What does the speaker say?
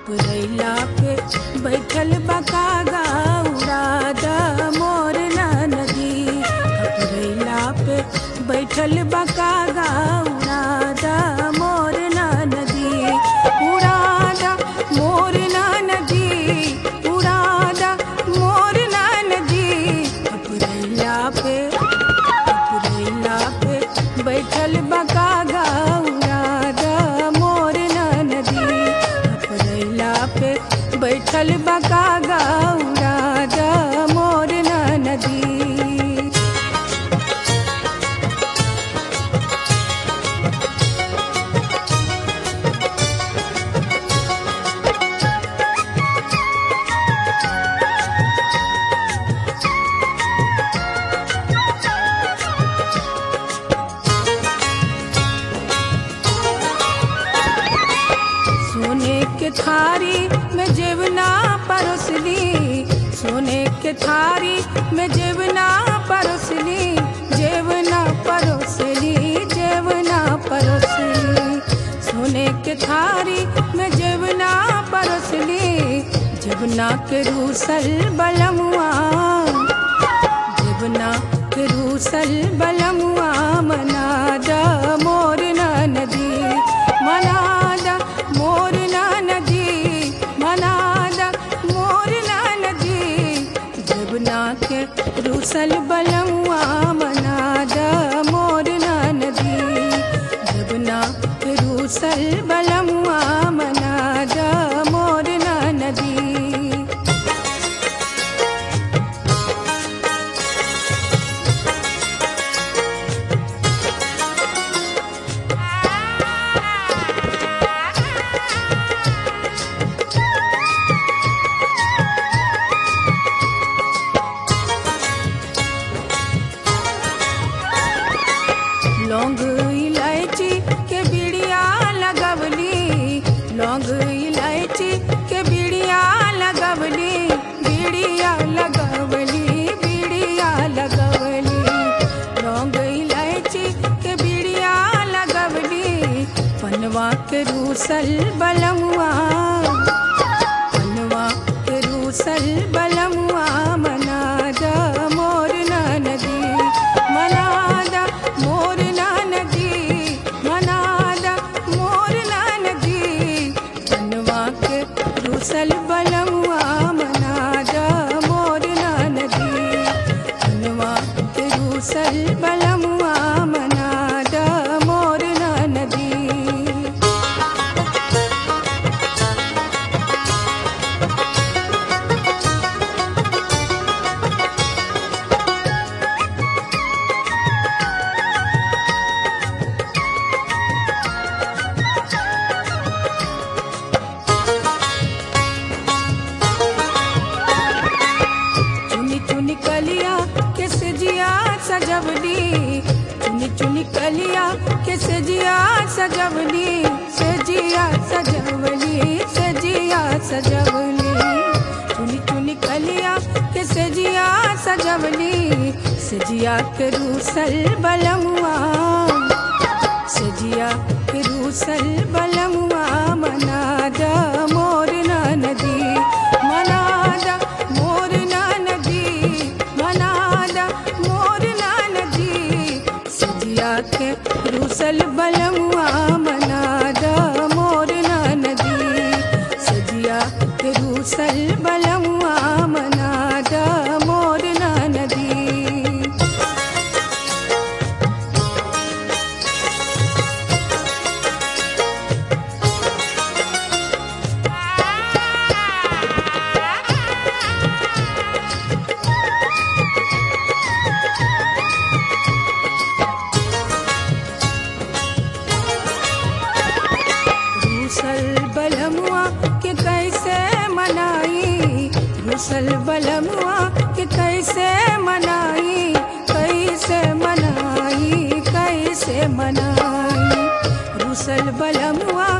खपरैला पे बैठल बकागा उड़ाद मोर नदी खपरैला पे बैठल बकागा उड़ाद मोर नदी उड़ाद मोर नदी उड़ाद मोर नदी खपरैला पे खपरैला पे बैठल बकागा उड़ाद मोर नदी खपरैला पे बैठल बकागा उड़ाद मोर नदी सोने के थारी में जेवना परोसली सोने के थारी में जेवना परोसली जेवना परोसली जेवना परोसली सोने के थारी में जेवना परोसली जेवना के रूसल बलमुआ जेवना के रूसल बलमुआ मनादा मोर नदी मनादा मोर नदी मनादा मोर नदी जेवना के रूसल बलमुआ मनादा मोर नदी जेवना के रूसल बलमुआ मनादा मोर नदी लौंग इलायची के बिड़िया लगवली लौंग इलायची के बिड़िया लगवली बिड़िया लगवली बिड़िया लगवली लौंग इलायची के बिड़िया लगवली पनवा के रूसल बलमुआ पनवा के रूसल बलमुआ मनादा मोर नदी मनादा मोर नदी मनादा मोर नदी पनवा के रूसल बलमुआ मनादा मोर नदी पनवा के रूसल बलमुआ मनादा मोर नदी चुनी चुनी कलिया के सजिया सजवली चुनी चुनी कलिया के सजिया सजवली सजिया सजवली सजिया सजवली चुनी चुनी कलिया के सजिया सजवली सजिया के रूसल बलमुआ सजिया के रूसल बलमुआ मनादा मोर नदी मनादा मोर नदी मनादा मोर नदी सजिया के रूसल बलमुआ मनादा मोर नदी सजिया के रूसल बलमुआ मनादा मोर नदी रूसल बलमुआ के कैसे मनाई रूसल बलमुआ के कैसे मनाई कैसे मनाई कैसे मनाई रूसल बलमुआ